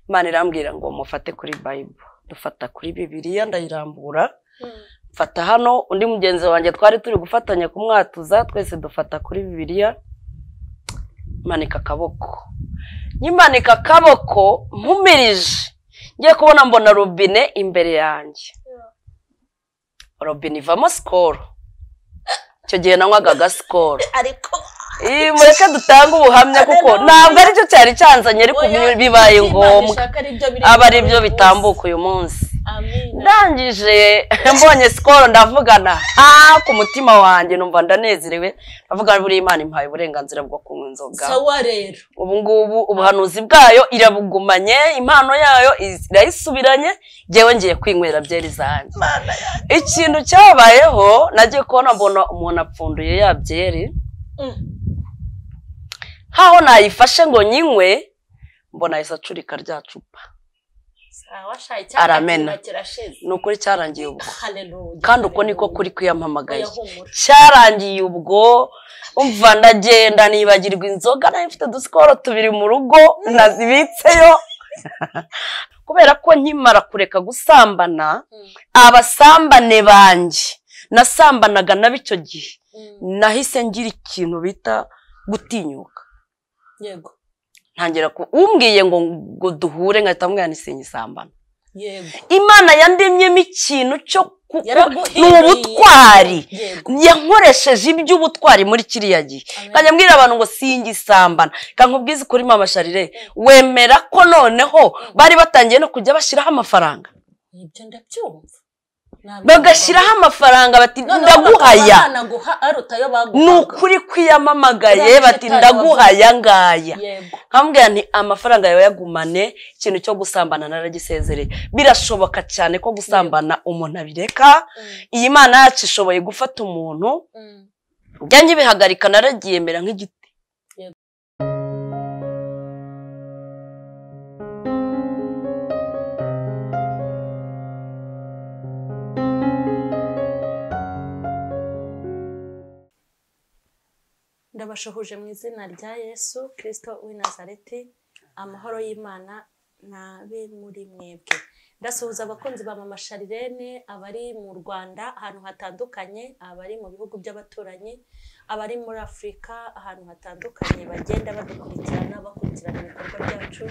Imana irambwira ngo mufate kuri bayibo dufata kuri bibiriya ndayirambura mfata hano undi mugenzi wanjye twari turi gufatanya kumwatuza twese dufata kuri bibiriya manika akaboko nyimanika akaboko mpumirije ngiye kubona mbona robine imbere yanjye robine ivamo sikoro icyo gihe nanywaga agasikoro ariko mureke dutange ubuhamya kuko ntabwo aricyo cyari cyanzanye ariko bibaye ngombwa aba ari byo bitambuka uyu munsi ndangije mbonye sikoro ndavugana ha ku mutima wanjye numva ndanezerewe ndavuga buriya imana impaye uburenganzira bwo kunywa inzoga sawa rero ubu ngubu ubuhanuzi bwayo irabugumanye impano yayo irayisubiranye ngewe ngiye kwinywera byeri zanjye ikintu cyabayeho nagiye kubona mbona umuntu apfunduye ya byeri nkaho nayifashe ngo nyinywe mbona ahise acurika rya cupa sawa Aramena. shayi kirashize ni ukuri cyarangiye ubwo Hallelujah. kandi uko niko kuri kwiyamamagaye Oya, humura. cyarangiye ubwo umva ndagenda nibagirwa inzoga nayo mfite udusikoro tubiri mu rugo nazibitseyo kubera ko nkimara kureka gusambana Mm. abasambane banjye nasambanaga nabo icyo gihe Mm. nahise ngira ikintu bita gutinyuka yego ntangira ku umbwiye ngo ngo duhure nkahita mbwira nisenye isambana yego imana yandemyemo ikintu cyo ku- ni Yaraguhinduriye. ubutwari yego yankoresheje iby'ubutwari muri kiriya gihe Amen. kajya mbwira abantu ngo singe isambana kankubwize ukuri mama sharire wemera ko noneho bari batangiye no kujya bashyiraho amafaranga ibyo ndabyumva Ntabwo bagashyiraho amafaranga bati Noneho ndaguhaya bakaba banaguha aruta ayo baguhaga ni ukuri kwiyamamagaye Uriya bati mshitari ndaguhaya ngaya yego nkambwira nti amafaranga yawe yagumane ikintu cyo gusambana naragisezereye birashoboka cyane ko gusambana umuntu abireka iyi mana yacu ishoboye gufata umuntu Mm. njya nkibihagarika naragiyemera nk'igiti ndabashohuje mu izina rya yesu kirisito w'i nazareti amahoro y'imana n'abe muri mwebwe ndasuhuza abakunzi ba mama sharirene abari mu rwanda ahantu hatandukanye abari mu bihugu by'abaturanyi abari muri afurika ahantu hatandukanye bagenda badukurikirana bakurikirana ibikorwa byacu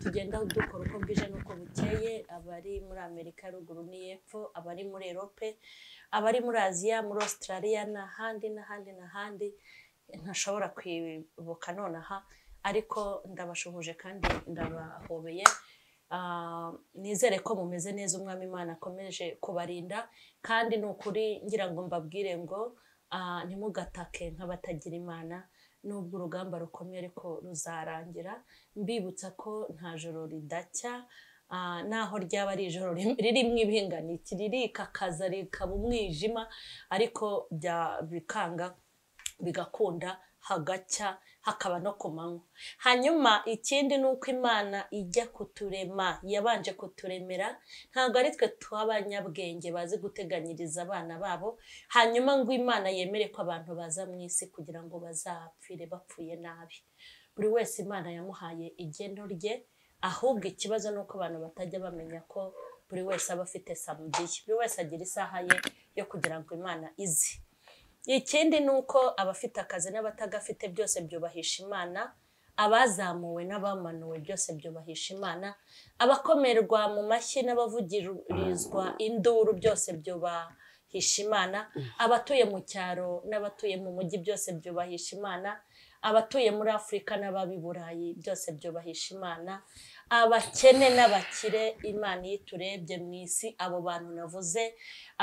tugenda dukora uko bwije n'uko bukeye abari muri amerika ya ruguru n'iy'epfo abari muri erope abari muri aziya muri australia n'ahandi n'ahandi n'ahandi ntashobora kwibuka nonaha ariko ndabashuhuje kandi ndabahobeye Ah, nizere ko mumeze neza umwami imana akomeje kubarinda kandi ni ukuri ngira ngo mbabwire ngo ah, ntimugatake nk'abatagira imana nubwo urugamba rukomeye ariko ruzarangira mbibutsa ko nta joro ridacya ah, naho ryaba ari ijoro rim- ririmo ibihinganiki ririkakaza rikaba umwijima ariko bya bikanga bigakunda hagacya hakaba no ku manywa hanyuma ikindi ni uko imana ijya kuturema yabanje kuturemera ntabwo ari twe tw'abanyabwenge bazi guteganyiriza abana babo hanyuma ngo imana yemere ko abantu baza mu isi kugira ngo bazapfire bapfuye nabi buri wese imana yamuhaye igeno rye ahubwo ikibazo ni uko abantu batajya bamenya ko buri wese aba afite samudiye buri wese agira isaha ye yo kugira ngo imana ize ikindi ni uko abafite akazi n'abatagafite byose byubahisha imana abazamuwe n'abamanuwe byose byubahisha imana abakomerwa mu mashyi n'abavugirizwa induru byose byubahisha imana abatuye mu cyaro n'abatuye mu mujyi byose byubahisha imana abatuye muri afurika n'ababi burayi byose byubahisha imana abakene n'abakire imana iyo iturebye mu isi abo bantu navuze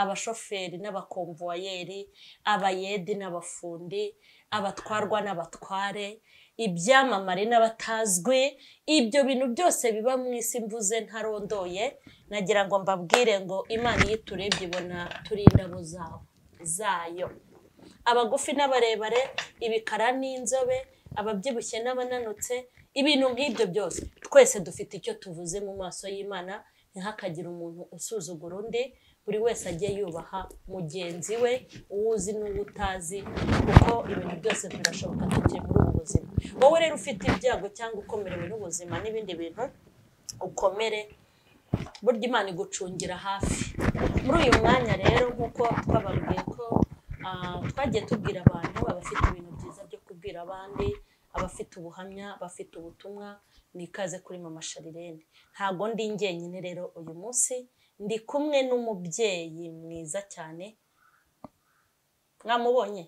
abashoferi n'abakomvuwayeri abayedi n'abafundi abatwarwa n'abatware ibyamamare n'abatazwi ibyo bintu byose biba mu isi mvuze ntarondoye nagira ngo mbabwire ngo imana iyo iturebye ibona turi indabo zawo zayo abagufi n'abarebare ibikara n'inzobe ababyibushye n'abananutse ibintu nk'ibyo byose twese dufite icyo tuvuze mu maso y'imana ntihakagire umuntu usuzugura undi buri wese ajye yubaha mugenzi we uwo uzi n'uwo utazi kuko ibintu byose birashoboka tukiri muri ubu n'ubuzima wowe rero ufite ibyago cyangwa ukomerewe n'ubuzima n'ibindi bintu ukomere burya imana igucungira hafi muri uyu mwanya rero nk'uko twababwiye ko ah, twagiye tubwira abantu abafite ibintu byiza byo kubwira abandi abafite ubuhamya abafite ubutumwa ni ikaze kuri mama sharirene ntabwo ndi njyenyine rero uyu munsi ndi kumwe n'umubyeyi mwiza cyane mwamubonye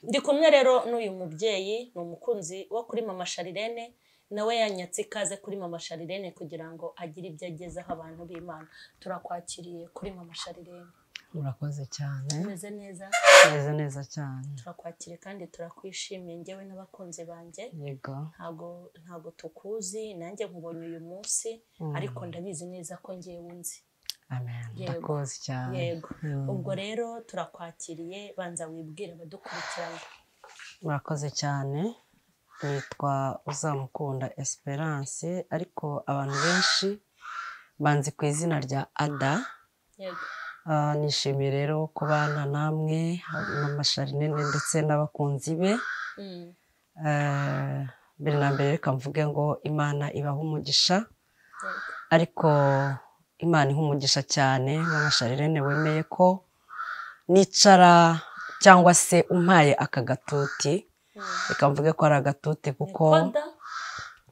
ndi kumwe rero n'uyu mubyeyi ni umukunzi wo kuri mama sharirene nawe yanyatse ikaze kuri mama sharirene kugira ngo agire ibyo agezaho abantu b'imana turakwakiriye kuri mama sharirene murakoze cyane umeze neza meze neza cyane turakwakiriye kandi turakwishimiye njyewe n'abakunzi banjye yego ntabwo ntabwo tukuzi nanjye nkubonye uyu munsi ariko ndabizi neza ko ngewe unzi amen Yego. ndakoze cyane yego Mm. ubwo rero turakwakiriye banza wibwire abadukurikirana murakoze cyane nitwa uzamukunda esperance ariko abantu benshi banzi ku izina rya ada yego Ah, nishimiye rero kubana namwe mama sharinene ndetse n'abakunzi be Mm. Eh, mbere na mbere reka mvuge ngo imana ibaha umugisha Yego. ariko imana iha umugisha cyane mama sharirene wemeye ko nicara cyangwa se umpaye aka gatuti Mm. reka mvuge ko ari agatuti kuko Nikoda,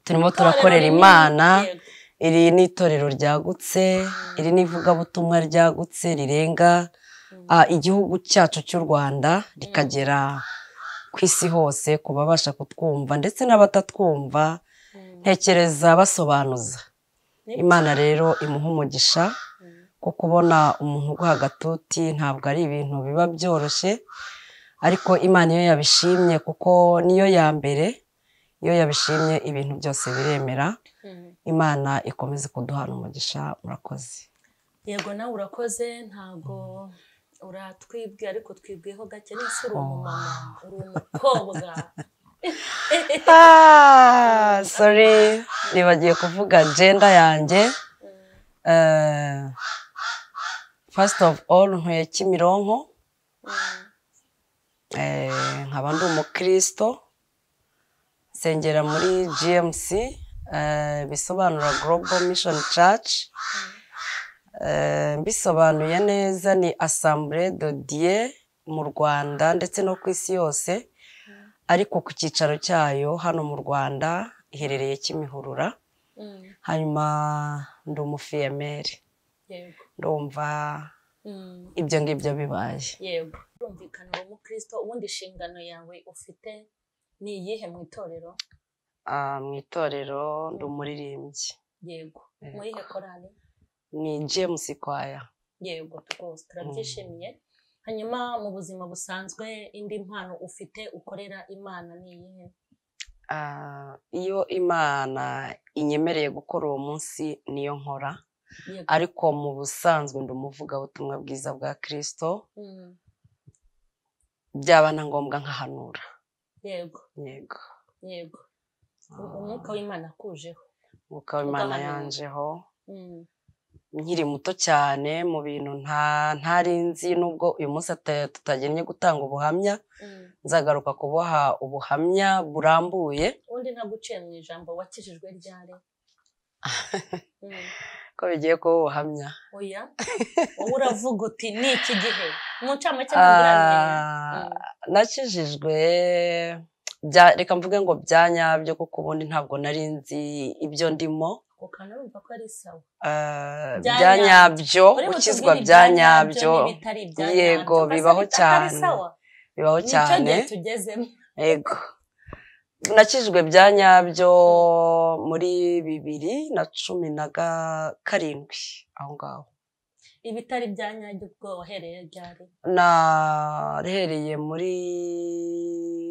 turimo itorero turakorera rinini, imana yego. iri ni itorero ryagutse iri ni ivugabutumwa ryagutse rirenga ah, igihugu cyacu cy'u rwanda rikagera ku isi hose ku babasha kutwumva ndetse n'abatatwumva Mm. ntekereza basobanuza Nibyo. imana rero imuha umugisha Mm. ko kubona umuntu uguha agatuti ntabwo ari ibintu biba byoroshye ariko imana iyo yabishimye kuko niyo ya mbere iyo yabishimye ibintu byose biremera Mm. imana ikomeze kuduhana umugisha murakoze yego nawe urakoze ntabwo uratwibwe ariko twibwiyeho gake nese uri umumama uri umukobwa Ah, sorry nibagiye kuvuga jenda yanjye Eh, first of all ntuye kimironko Mm. Eh, nkaba ndi umukristo nsengera muri gmc eh, bisobanura global mission church Eh, mbisobanuye neza ni assemblee de dieu mu rwanda ndetse no ku isi yose ariko ku cyicaro cyayo hano mu rwanda iherereye kimihurura Mm. hanyuma ndi umufiyemeri yego ndumva Mm. ibyo ngibyo bibaye yego urumvikana uwo mukristo ubundi inshingano yawe ufite ni iyihe mu itorero Ah, mu itorero ndi umuririmbyi yego Yego. mu yihe korali ni james kwaya yego rwose turabyishimiye hanyuma mu buzima busanzwe indi mpano ufite ukorera imana ni iyihe Ah, iyo imana inyemereye gukora uwo munsi niyo nkora yego ariko mu busanzwe ndi umuvugabutumwa bwiza bwa kirisito Mm. byaba na ngombwa nkahanura yego yego yego U- umwuka w'imana akujeho umwuka w'imana Ugahanura. yanjeho Mm. nkiri muto cyane mu bintu nta ntari nzi nubwo uyu munsi tuta- tutagennye gutanga ubuhamya Mm. nzagaruka kuboha ubuhamya burambuye ubundi ntabwo uciye mu ijambo wakijijwe ryari Mm. ko bigiye kuba ubuhamya oya wowe uravuga uti ni iki gihe mu ncamake ntabwo uramenya Ah, Mm. nakijijwe bya- reka mvuge ngo bya nyabyo kuko ubundi ntabwo nari nzi ibyo ndimo ako kantu urumva ko ari sawa Ah, Bya bya nyabyo. nyabyo Uri butubwire gukizwa bya nyabyo n'ibitari ibya Yego, nyabyo, mbese bibaho bita- atari cyane. sawa? bibaho Ni cyo cyane gihe tugezemo yego nakijijwe bya nyabyo muri bibiri na cumi na ga- karindwi aho ngaho ibitari bya nyabyo ubwo wahereye ryari nahereye muri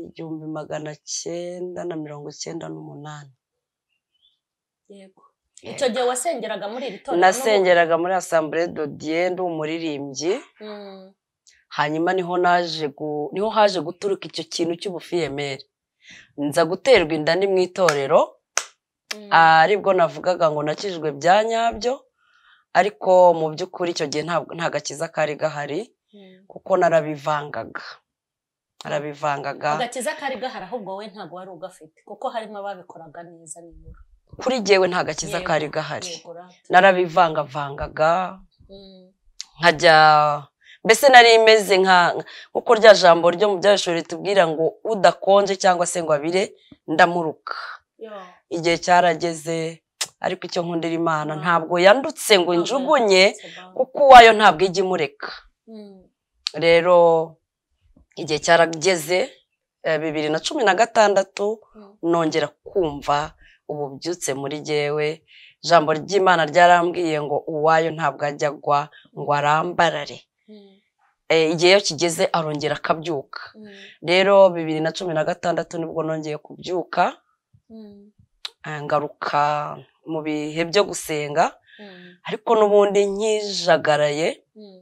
igihumbi magana cyenda na mirongo cyenda n'umunani yego icyo gihe wasengeraga muri iri torero nasengeraga muri asambure dodiye ndi umuririmbyi Mm, hanyuma niho naje gu- niho haje guturuka icyo kintu cy'ubufiyemeri nza guterwa inda ni mu itorero mm, ah, aribwo navugaga ngo nakijijwe bya nyabyo ariko mu by'ukuri icyo gihe ntabwo- nta gakiza kari gahari mm. kuko narabivangaga arabivangaga agakiza kari gahari ahubwo wowe ntabwo wari ugafite kuko harimo ababikoraga neza nibura kuri jyewe nta gakiza Yego, kari gahari yego rata. narabivangavangaga Mm, nkajya mbese nari imeze nka nkuko rya jambo ryo mu byashuri ritubwira ngo udakonje cyangwa se ngo abire ndamuruka yo. igihe cyarageze ariko icyo nkundira imana ntabwo yandutse ngo injugunye kuko uwayo ntabwo ijya imureka Mm, rero igihe cyarageze eh, bibiri na cumi na gatandatu mm, nongera kumva ubu byutse muri jyewe ijambo ry'imana ryarambwiye ngo uwayo ntabwo ajya agwa ngo arambarare mm, Eh, igihe iyo kigeze arongera akabyuka mm, rero bibiri na cumi na gatandatu nibwo nongeye kubyuka mm, eh, ngaruka mu bihe byo gusenga mm, ariko n'ubundi nkijagaraye mm,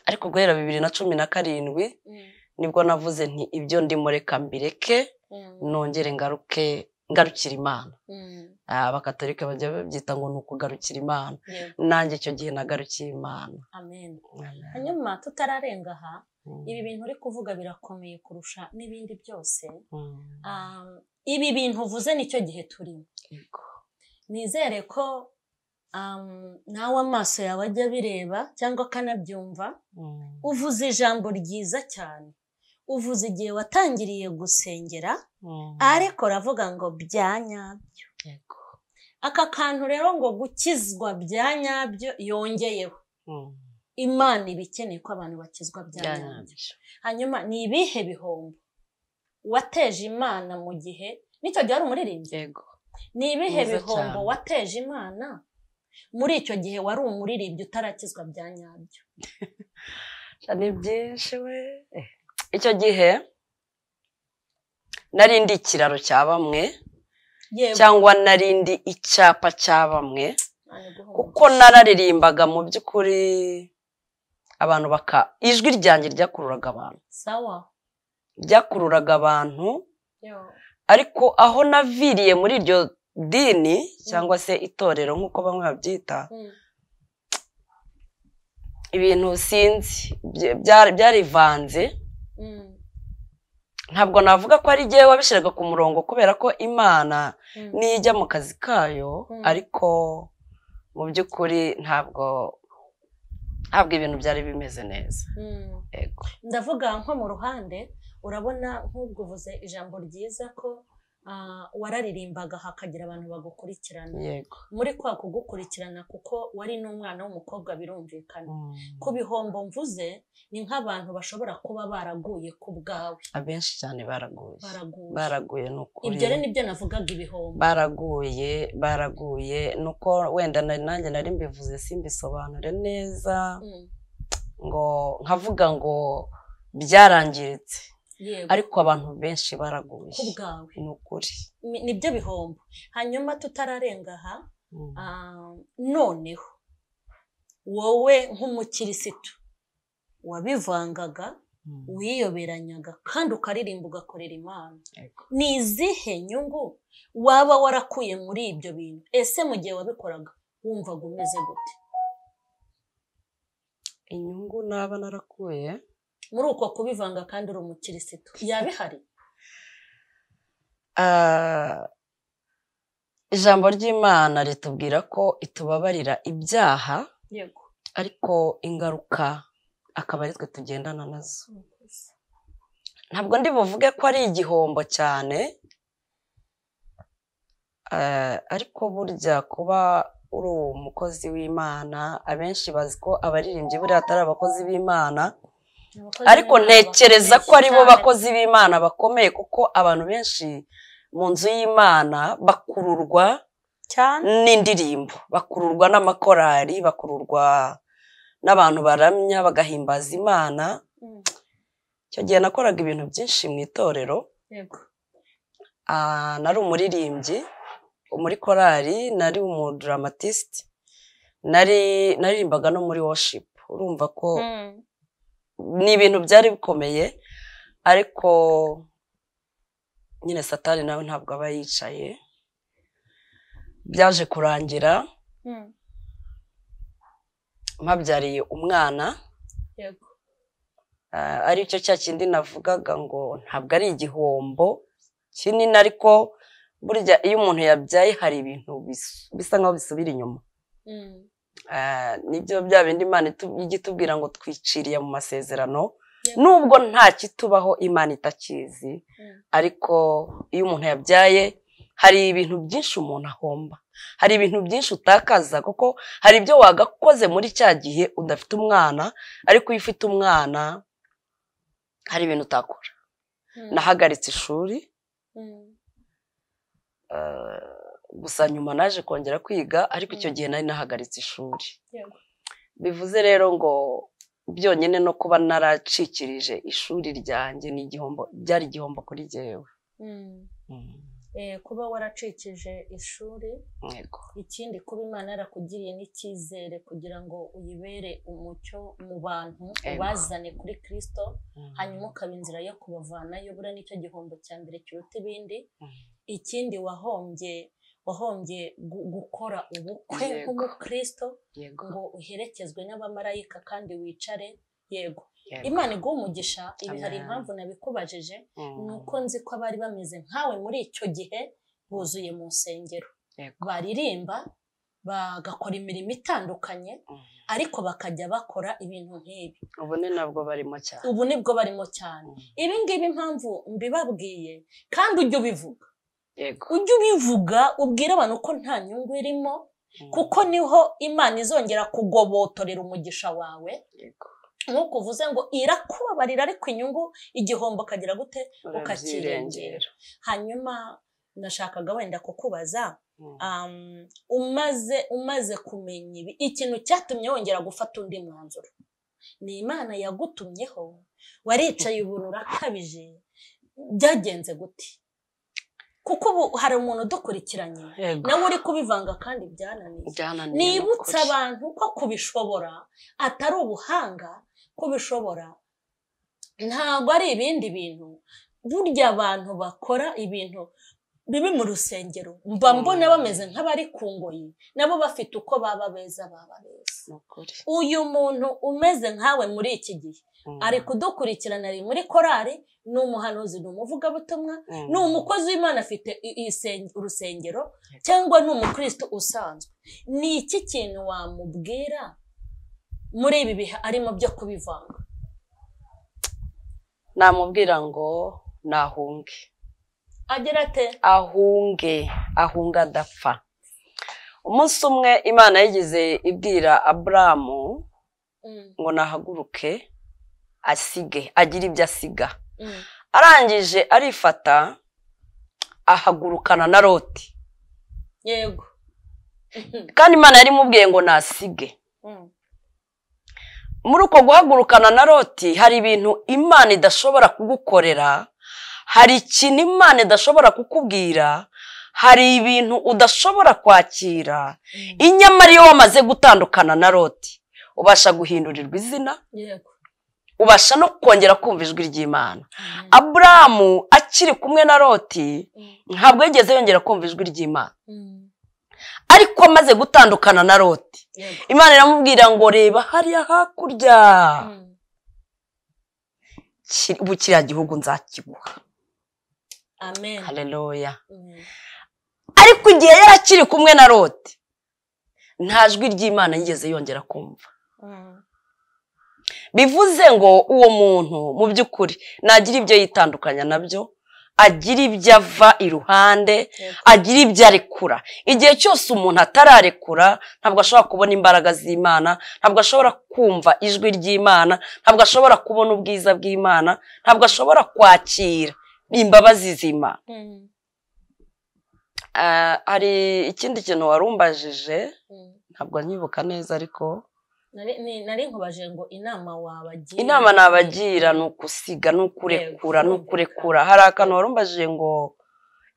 ariko guhera bibiri na cumi na karindwi mm, nibwo navuze nti ibyo ndimo reka mbireke mm, nongere ngaruke ngarukira imana mm, Ah, abakatolika bajya babyita ngo ni ukugarukira imana yego. nanjye icyo gihe nagarukiye imana amen hanyuma tutararenga aha ibi bintu uri kuvuga birakomeye kurusha n'ibindi byose Mm. Um, ibi bintu uvuze nicyo gihe turimo Yego. nizere ko um, nawe amaso yawe ajya abireba cyangwa akanabyumva Mm. uvuze ijambo ryiza cyane uvuze igihe watangiriye gusengera Mm. ariko uravuga ngo bya nyabyo Yego. aka kantu rero ngo gukizwa bya nyabyo yongeyeho Mm. imana iba ikeneye ko abantu bakizwa bya nyabyo Byanyabyo. hanyuma ni ibihe bihombo wateje imana mu gihe n'icyo gihe wari umuririmbyi Yego. ni ibihe Mwiza bihombo cyane. wateje imana muri icyo gihe wari umuririmbyi utarakizwa bya nyabyo ni byinshi we Eh. icyo gihe nari ndi ikiraro cya bamwe yewe cyangwa nari ndi icyapa cya bamwe Imana iguhe kuko nararirimbaga mu by'ukuri abantu baka ijwi ryanjye ryakururaga abantu umugisha. sawa ryakururaga abantu Yo. ariko aho naviriye muri iryo dini cyangwa se itorero nk'uko bamwe babyita Mm. ibintu sinzi bya- bya- byarivanze Mm. ntabwo navuga ko ari jyewe wabishyiraga ku murongo kubera ko imana Mm. niyo ijya mu kazi kayo Mm. ariko mu by'ukuri ntabwo ntabwo ibintu byari bimeze neza Mm. yego ndavuga nko mu ruhande urabona nk'ubwo uvuze ijambo ryiza ko ah, wararirimbaga hakagira abantu bagukurikirana yego muri kwa kugukurikirana kuko wari n'umwana w'umukobwa birumvikana Mm. ku bihombo mvuze ni nk'abantu bashobora kuba baraguye ku bwawe abenshi cyane baraguye baraguye baraguye ni ukuri ibyo rero nibyo navugaga ibihombo baraguye baraguye nuko wenda na- nanjye nari mbivuze simbisobanure neza Mm, ngo nkavuga ngo byarangiritse yego ariko abantu benshi baraguye ku bwawe ni ukuri Ni- nibyo bihombo hanyuma tutararenga aha Mm. Ah, noneho wowe nk'umukirisitu wabivangaga Mm. wiyoberanyaga kandi ukaririmba ugakorera imana Yego. ni izihe nyungu waba warakuye muri ibyo bintu ese mu gihe wabikoraga wumvaga umeze gute inyungu naba narakuye muri uko kubivanga kandi uri umukirisitu yaba ihari Ah, ijambo ry'imana ritubwira ko itubabarira ibyaha yego ariko ingaruka akaba ari twe tugendana nazo ntabwo ndi buvuge ko ari igihombo cyane eh, ariko burya kuba uri umukozi w'imana abenshi bazi ko abaririmbyi buriya atari abakozi b'imana ariko ntekereza ko ari bo bakozi b'imana bakomeye kuko abantu benshi mu nzu y'imana bakururwa cyane n'indirimbo bakururwa n'amakorari bakururwa n'abantu baramya bagahimbaza imana Mm, icyo gihe nakoraga ibintu byinshi mu itorero yego Ah, nari umuririmbyi muri korari nari umuduramatisiti nari naririmbaga no muri washipu urumva ko Mm, ni ibintu byari bikomeye ariko nyine satani nawe ntabwo aba yicaye byaje kurangira mm, mpabyariye umwana yego ari cyo cya kindi navugaga ngo ntabwo ari igihombo kinini ariko burya iyo umuntu yabyaye hari ibintu bisa nkaho bisubira inyuma nibyo bya bindi imana ijya itubwira ngo twiciriye mu masezerano nubwo nta kitubaho imana itakizi ariko iyo umuntu yabyaye hari ibintu byinshi umuntu ahomba hari ibintu byinshi utakaza kuko hari ibyo wagakoze muri cya gihe udafite umwana ariko iyo ufite umwana hari ibintu utakora nahagaritse ishuri gusa nyuma naje kongera kwiga ariko icyo gihe nari nahagaritse ishuri bivuze rero ngo byonyine no kuba naracikirije ishuri ryanjye ni igihombo byari igihombo kuri jyewe kuba waracikije ishuri ikindi kuba imana yarakugiriye n'icyizere kugira ngo uyibere umucyo mu bantu ubazane kuri kirisito hanyuma ukaba inzira yo kubavanayo buriya nicyo gihombo cya mbere kiruta ibindi ikindi wahombye wahombye gukora ubukwe nk'umukirisito ngo uherekezwe n'abamarayika kandi wicare yego imana iguha umugisha ibi hari impamvu nabikubajije ni uko nzi ko abari bameze nkawe muri icyo gihe buzuye mu nsengero baririmba bagakora imirimo itandukanye ariko bakajya bakora ibintu nk'ibi ubu ni nabwo barimo cyane ubu nibwo barimo cyane ibi ngibi impamvu mbibabwiye kandi ujya ubivuga ujya ubivuga ubwira abantu ko nta nyungu irimo kuko niho imana izongera kugobotorera umugisha wawe nk'uko uvuze ngo irakubabarira ariko inyungu igihombo kagira gute ukakirengera hanyuma nashakaga wenda kukubaza umaze umaze kumenya ibi ikintu cyatumye wongera gufata undi mwanzuro ni imana yagutumyeho waricaye ubu urakabije byagenze gute kuko ubu hari umuntu udukurikiranye nawe uri kubivanga kandi byananiye nibutse abantu ko kubishobora atari ubuhanga kubishobora ntabwo ari ibindi bintu burya abantu bakora ibintu bibi mu rusengero mba mbona bameze nk'abari ku ngoyi nabo bafite uko baba beza baba beza uyu muntu umeze nkawe muri iki gihe ari kudukurikirana ari muri korari ni umuhanuzi ni umuvugabutumwa ni umukozi w'imana afite urusengero cyangwa ni umukristo usanzwe ni iki kintu wamubwira muri ibi bihe arimo byo kubivanga namubwira ngo nahunge agira ate ahunge ahunga adapfa umunsi umwe imana yagize ibwira aburamu ngo nahaguruke asige agire ibyo asiga arangije arifata ahagurukana na loti yego kandi imana yari imubwiye ngo nasige muri uko guhagurukana na loti hari ibintu imana idashobora kugukorera hari ikintu imana idashobora kukubwira hari ibintu udashobora kwakira inyamara iyo wamaze gutandukana na loti ubasha guhindurirwa izina ubasha no kongera kumva ijwi ry'imana aburamu akiri kumwe na loti ntabwo yigeze yongera kumva ijwi ry'imana ariko amaze gutandukana na loti imana iramubwira ngo reba hariya hakurya ubu kiriya gihugu nzakiguha amen hareruya ariko igihe yari akiri kumwe na loti nta jwi ry'imana yigeze yongera kumva bivuze ngo uwo muntu mu by'ukuri nagira ibyo yitandukanya nabyo agira ibyo ava iruhande agira ibyo arekura igihe cyose umuntu atararekura ntabwo ashobora kubona imbaraga z'imana ntabwo ashobora kumva ijwi ry'imana ntabwo ashobora kubona ubwiza bw'imana ntabwo ashobora kwakira imbabazi zima hari ikindi kintu warumbajije ntabwo nyibuka neza ariko nari nkubajije ngo inama wabagira inama nabagira ni ukusiga ni ukurekura ni ukurekura hari akantu warumbajije ngo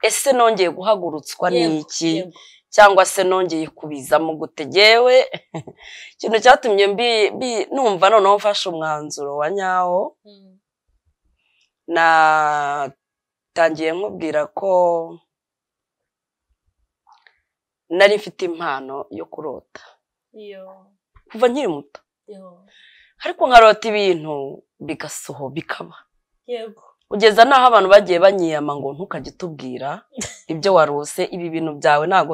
ese nongeye guhagurutswa n'iki cyangwa se nongeye kubizamo gutegewe ikintu cyatumye numva noneho mfashe umwanzuro wa nyawo natangiye nkubwira ko nari mfite impano yo kurota kuva nkiri muto ariko nkarota ibintu bigasoho bikaba yego kugeza n'aho abantu bagiye banyiyama ngo ntukajye utubwira ibyo warose ibi bintu byawe ntabwo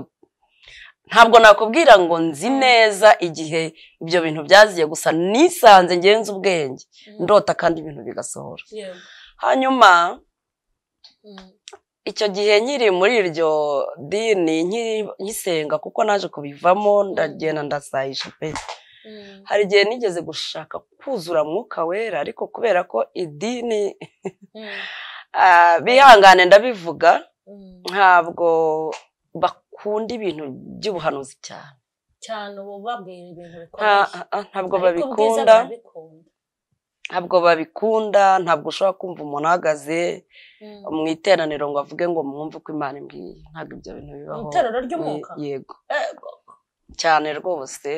ntabwo nakubwira ngo nzi neza igihe ibyo bintu byaziye gusa nisanze ngenze ubwenge Mm. ndota kandi ibintu bigasohora yego hanyuma Mm. icyo gihe nkiri muri iryo dini nkiri- nkisenga kuko naje kubivamo ndagenda ndasayisha pe Mm. hari igihe nigeze gushaka kuzura mwuka wera ariko kubera ko idini Mm. ah, bihangane ndabivuga Mm. ntabwo bakunda ibintu by'ubuhanuzi cyane cyane ubu babwira ibintu Nta- bikomeye ah, ntabwo Ariko ubwiza babikunda barabikunda. ntabwo babikunda ntabwo ushobora kumva umuntu ahagaze Mm. mu iteraniro ngo avuge ngo mwumve uko imana imbwiye ntabwo ibyo bintu bibaho Mu iterero ry'umwuka? Ye- yego Yego. cyane rwose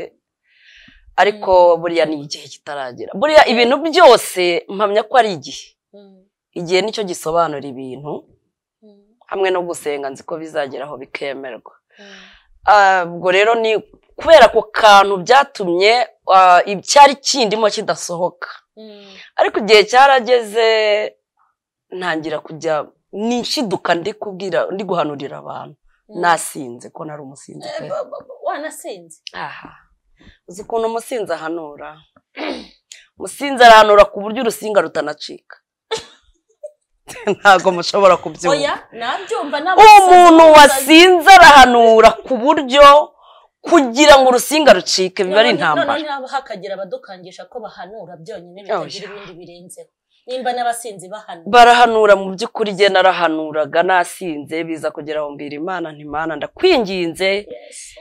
ariko buriya ni igihe kitaragera buriya ibintu byose mpamya ko ari igihe Mm. igihe nicyo gisobanura ibintu Mm. hamwe no gusenga nzi ko bizageraho bikemerwa Mm. Ah, ubwo rero ni kubera ako kantu byatumye ah, icyari kindimo kidasohoka Mm. ariko igihe cyarageze ntangira kujya nishiduka ndi kubwira ndi guhanurira abantu Mm. nasinze ko nari umusinzi pe Eh, ba- ba- ba- wanasinze aha uzi ukuntu umusinzi ahanura umusinzi arahanura ku buryo urusinga rutanacika ntabwo mushobora kubyumva oya nabyumva nta uwo musinzi muntu uzaza. wasinze arahanura ku buryo kugira ngo urusinga rucike biba ari None- intambara none nabo hakagira abadukangisha ko bahanura byonyine Oh, bitagira ibindi birenzeho nimba n'abasinzi bahanura barahanura mu by'ukuri igihe narahanuraga nasinze biza kugera aho mbwira imana ntimana ndakwinginze Yesu.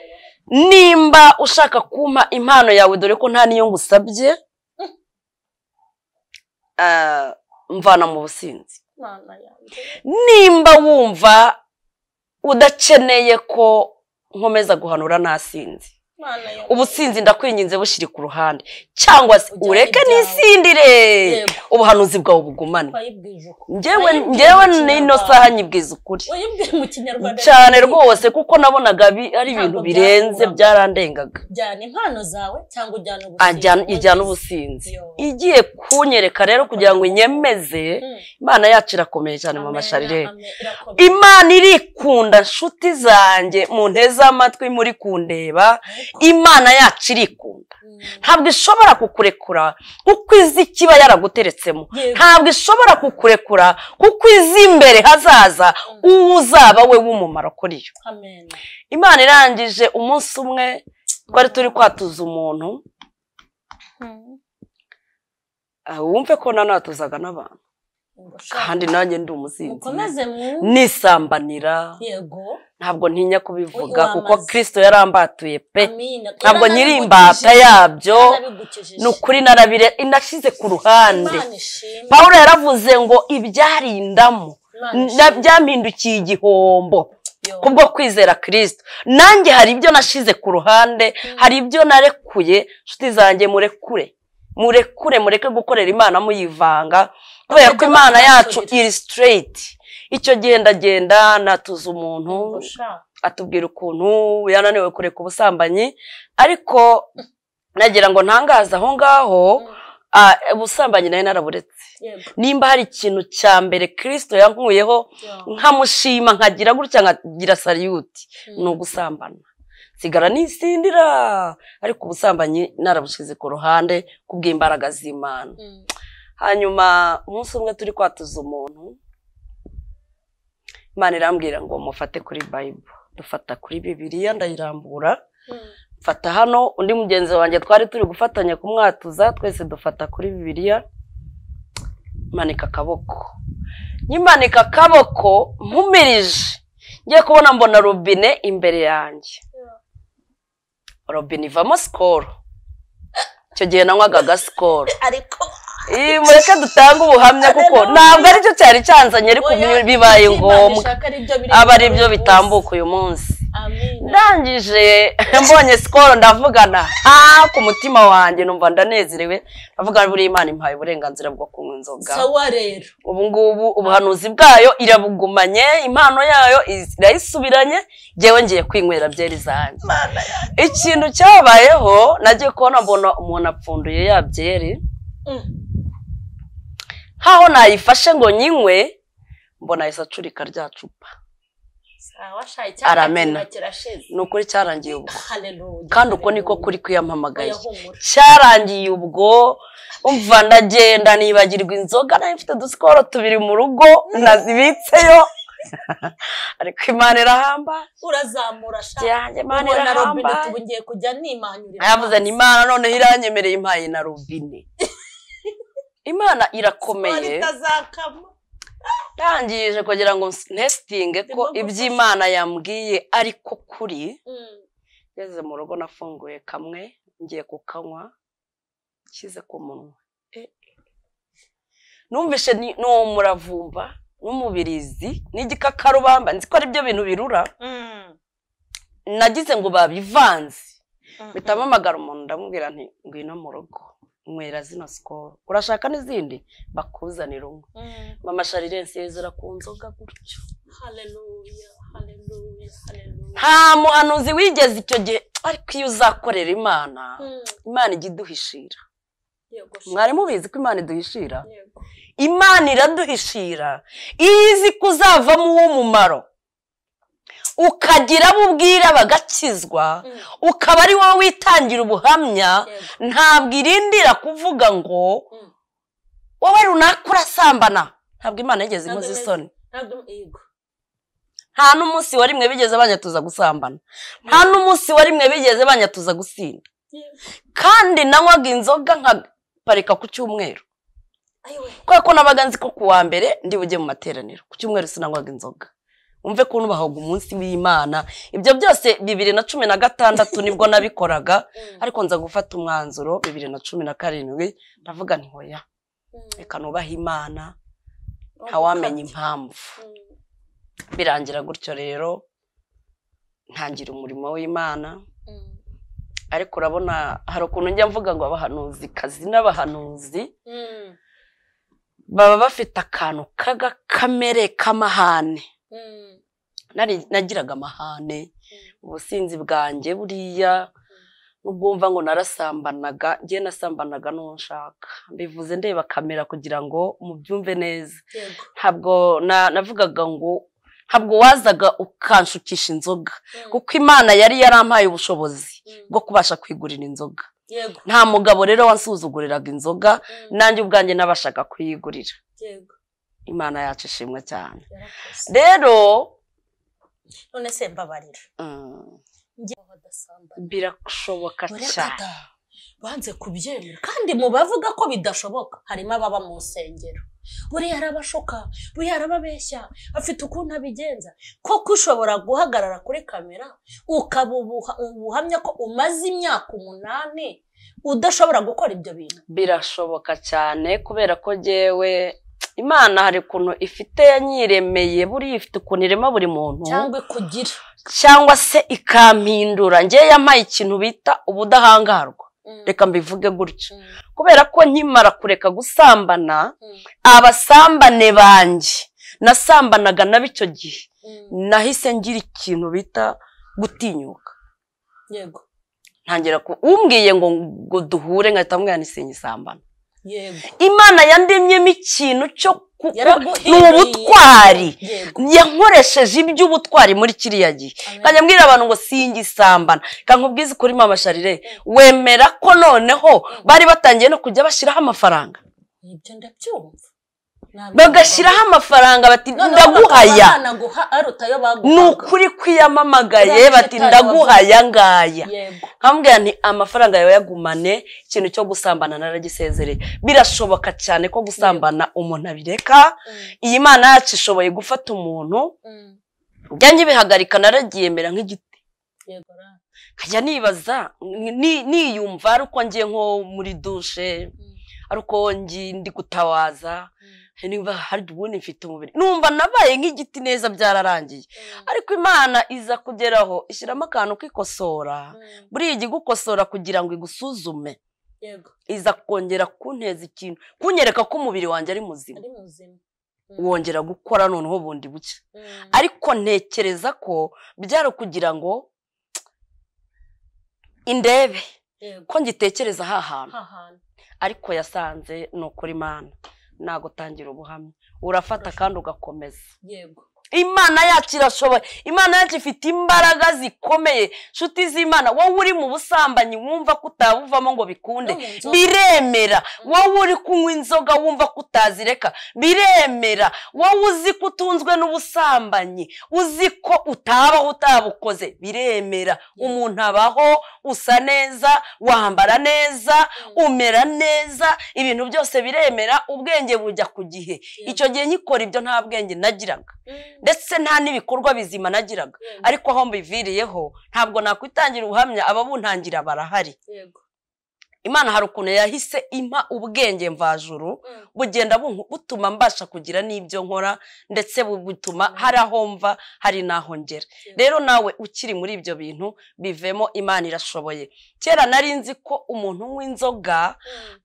nimba ushaka kumpa impano yawe dore ko nta niyo ngusabye ah, mvana mu businzi Mana yanjye. nimba wumva udakeneye ko nkomeza guhanura nasinze Mana yanjye. ubusinzi ndakwinginze bushyire ku ruhande cyangwa se Ujyane ureke ibyawe. nisindire Yego. ubuhanuzi bwawe bugumane Wayibwije uko? njyewe Wayibwije mu njyewe n'ino Kinyarwanda. saha nyibwiza ukuri Wayibwije mu kinyarwanda cyane rwose kuko nabonaga bi- ari Ntabwo ibintu birenze byakuraga. byarandengaga jyana impano zawe cyangwa ujyana Ajyana- ijyana ubusinzi igiye kunyereka rero kugira ngo inyemeze imana yacu irakomeye cyane mu masharireri imana irikunda nshuti zanjye munteze amatwi muri kundeba imana yacu irikunda ntabwo ishobora kukurekura kuko izi ikiba yaraguteretsemo Yego. ntabwo ishobora kukurekura kuko izi imbere hazaza uwo uzaba we w'umumaro kuri yo imana irangije umunsi umwe twari turi kwatuza umuntu ah, wumve ko nanatuzaga n'abantu kandi nanjye ndi umusinzi mukomeze mu nisambanira yego ntabwo ntinya kubivuga Wamaze. kuko kirisito yarambatuye pe amina ntabwo nyiri imbata yabyo ni ukuri narabire inashyize ku ruhande pawulo yaravuze ngo ibyarindamo na- byampindukiye igihombo kubwo kwizera kirisito nanjye hari ibyo nashize ku ruhande hari ibyo narekuye nshuti zanjye murekure murekure mureke gukorera imana muyivanga kubera ko Bakajya imana yacu bahakorera. iri sitereyiti icyo gendagenda natuza umuntu atubwira ukuntu yananiwe kureka ubusambanyi ariko nagira ngo ntangaze aho ngaho ah, ubusambanyi nayo naraburetse nimba hari ikintu cya mbere kirisito yankuyeho nkamushima nkagira gutya nkagira saliyuti ni ugusambana sigara nisindira ariko ubusambanyi narabushyize ku ruhande kubw'imbaraga z'imana hanyuma umunsi umwe turi kwatuza umuntu imana irambwira ngo mufate kuri bayibo dufata kuri bibiliya ndayirambura mfata hano undi mugenzi wanjye twari turi gufatanya kumwatuza twese dufata kuri bibiliya manika akaboko nyimanika akaboko mpumirije ngiye kubona mbona robine imbere yanjye robine ivamo sikoro icyo gihe nanywaga agasikoro ariko Ih, mureke dutange ubuhamya kuko Hallelujah. ntabwo aricyo cyari cyanzanye ariko Oya, bibaye ibyo Imana ngombwa ishaka ari byo biri aba ari byo buri munsi. bitambuka uyu munsi amina ndangije mbonye sikoro ndavugana ha ku mutima wanjye numva ndanezerewe ndavuga buriya imana impaye uburenganzira bwo kunywa inzoga sawa rero ubu ngubu ubuhanuzi bwayo irabugumanye impano yayo irayisubiranye ngewe ngiye kwinywera byeri zanjye ikintu cyabayeho nagiye kubona mbona umuntu apfunduye ya byeri Mm. nk'aho nayifashe ngo nyinywe mbona ahise acurika rya cupa sawa sha icyaka Aramena. kiba kirashize ni ukuri cyarangiye ubwo haleluya kandi uko niko kuri kuyampamagaye oya humura cyarangiye ubwo umva ndagenda nibagirwa inzoga nayo mfite udusikoro tubiri mu rugo nazibitseyo ariko imana irahamba urazamura sha yanjye imana Ubwo na irahamba robine tubu ngiye kujya nimanyurira yavuze amazi. ni imana noneho iranyemereye impaye na robine imana irakomeye itazakama yangije kugira ngo ntesitinge ko Ndimo iby'imana yambwiye ariko kuri Mm. ngeze mu rugo nafunguye kamwe ngiye kukanywa nshyize ku munwa Eh, eh. numvishe ni ni umuravumba n'umubirizi n'igikakarubamba nzi ko ari byo bintu birura Mm. nagize ngo babivanze Mm. mpitamo amagara umuntu ndamubwira nti ngwino mu rugo nywera zino sikoro urashaka n'izindi bakuzanira umwe Mm. mama sharirense yezera ku nzoga gutyo haleluya haleluya haleluya nta muhanuzi wigeze icyo gihe ariko iyo uzakorera imana Mm. imana ijya iduhishira Yego, sha. mwari mubizi ko imana iduhishira Yego. imana iraduhishira iyo izi ko uzavamo uw'umumaro ukagira abo ubwira bagakizwa Mm. ukaba ari wowe witangira ubuhamya Yego. ntabwo irindira kuvuga ngo Mm. wowe runaka urasambana ntabwo imana yigeze Ntabwo imoza imeze. isoni Ntabwo- yego. nta n'umunsi wa rimwe bigeze banyatuza gusambana nta n'umunsi wa rimwe bigeze banyatuza gusinda Yego. kandi nanywaga inzoga nkaparika ku cyumweru Ayiwe. kubera ko nabaga nzi ko ku wa mbere ndi bujye mu materaniro ku cyumweru sinanywaga inzoga wumve ko nubahaga umunsi w'imana ibyo byose bibiri na cumi na gatandatu nibwo nabikoraga Mm. ariko nza gufata umwanzuro bibiri na cumi na karindwi ndavuga nti hoya Mm. reka nubahe imana ntawamenya impamvu Mm. birangira gutyo rero ntangira umurimo w'imana Mm. ariko urabona hari ukuntu njya mvuga ngo abahanuzi kazi n'abahanuzi Mm. baba bafite akantu k'agakamere k'amahane Mm. Nari- nagiraga amahane ubusinzi bwanjye buriya nubwo wumva ngo narasambanaga njye nasambanaga n'uwo nshaka mbivuze ndeba kamera kugira ngo mubyumve neza Yego. ntabwo na- navugaga ngo ntabwo wazaga ukanshukisha inzoga Mm. kuko imana yari yarampaye ubushobozi Mm. bwo kubasha kwigurira inzoga Yego. nta mugabo rero wansuzuguriraga inzoga Mm. nanjye ubwanjye nabashaga kuyigurira Yego. imana yacu ishimwe cyane Yarakoze. rero none se mbabarira mm, njye badasambana birashoboka cyane banze kubyemera kandi mu bavuga ko bidashoboka harimo ababa mu nsengero buriya arabashuka buriya arababeshya afite ukuntu abigenza koko ushobora guhagarara kuri kamera ukaba ubuha- ubuhamya ko umaze imyaka umunani udashobora gukora ibyo bintu birashoboka cyane kubera ko jyewe imana hari ukuntu ifite yanyiremeye buriya ifite ukuntu irema buri muntu cyangwa ikugira cyangwa se ikampindura njye yampaye ikintu bita ubudahangarwa Mm, reka mbivuge gutyo mm, kubera ko nkimara kureka gusambana mm, abasambane banjye nasambanaga nabo icyo gihe mm. nahise ngira ikintu bita gutinyuka yego ntangira ku umbwiye ngo ngo duhure nkahita mbwira nisenye isambana yego imana yandemyemo ikintu cyo ku- ku- Yaraguhiriye. ni ubutwari yego yankoresheje iby'ubutwari muri kiriya gihe Amen. nkajya mbwira abantu ngo singe isambana kankubwize ukuri mama sharire wemera ko noneho bari batangiye no kujya bashyiraho amafaranga ibyo ndabyumva Nabyo bagashyiraho amafaranga bati Noneho ndaguhaya bakaba banaguha aruta ayo baguhaga ni ukuri kwiyamamagaye Uriya bati mushitani ndaguhaya ngaya yego nkambwira nti amafaranga yawe yagumane ikintu cyo gusambana naragisezereye birashoboka cyane ko gusambana umuntu abireka Mm, iyi mana yacu ishoboye gufata umuntu mm, njyanjye ibihagarika naragiyemera nk'igiti yego ra nkajya nibaza ni- niyumva ari uko ngiye nko muri dushe Mm, ari uko ngi- ndi gutawaza mm, niba hari ubundi mfite umubiri numva nabaye nk'igiti neza byararangiye mm, ariko imana iza kugeraho ishyiramo akantu kikosora mm, buriya ijya igukosora kugira ngo igusuzume yego iza kongera kunteza ikintu kunyereka ko umubiri wanjye ari muzima ari muzima Mm, wongera gukora noneho bundi bucya mm, ariko ntekereza ko byari ukugira ngo indebe yego ko ngitekereza aha hantu ha hantu ariko yasanze ni ukuri imana nagutangira ubuhamya urafata kandi ugakomeza yego imana yacu irashoboye imana yacu ifite imbaraga zikomeye nshuti z'imana wowe uri mu busambanyi wumva ko utabuvamo ngo bikunde No mu nzoga. biremera wowe uri kunywa inzoga wumva ko utazireka biremera wowe uzi ko utunzwe n'ubusambanyi uzi ko utabaho utabukoze biremera umuntu abaho usa neza wambara neza umera neza ibintu byose biremera ubwenge bujya ku gihe icyo gihe nkikora ibyo nta bwenge nagiraga ndetse nta n'ibikorwa bizima nagiraga Yego. ariko aho mbiviriyeho ntabwo nakwitangira ubuhamya ababuntangira barahari yego imana hari ukuntu yahise impa ubwenge mvajuru bugenda bunku- butuma mbasha kugira n'ibyo nkora ndetse bu- butuma hari aho mva hari n'aho ngera rero nawe ukiri muri ibyo bintu bivemo imana irashoboye kera nari nzi ko umuntu unywa inzoga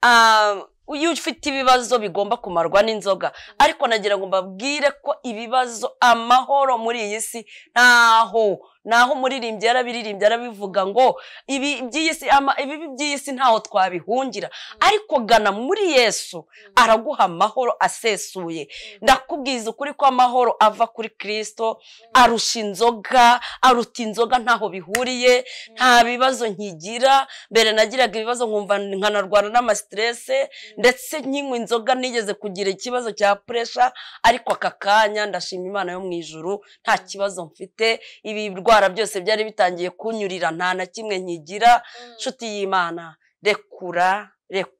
ah, iyo ufite ibibazo bigomba kumarwa n'inzoga ariko nagira ngo mbabwire ko ibibazo amahoro muri iyi si ntaho naho umuririmbyi yarabiririmbye arabivuga ngo ibi by'iyi si ama- ibibi by'iyi si ntaho twabihungira ariko gana muri yesu araguha amahoro asesuye ndakubwiza ukuri ko amahoro ava kuri kirisito arusha inzoga aruta inzoga ntaho bihuriye nta bibazo nkigira mbere nagiraga ibibazo nkumva nkanarwara n'amasiterese ndetse nkinywa inzoga nigeze kugira ikibazo cya puresha ariko aka kanya ndashima imana yo mu ijuru nta kibazo mfite ibirwara byose byari bitangiye kunyurira nta na kimwe nkigira nshuti y'imana rekura rekura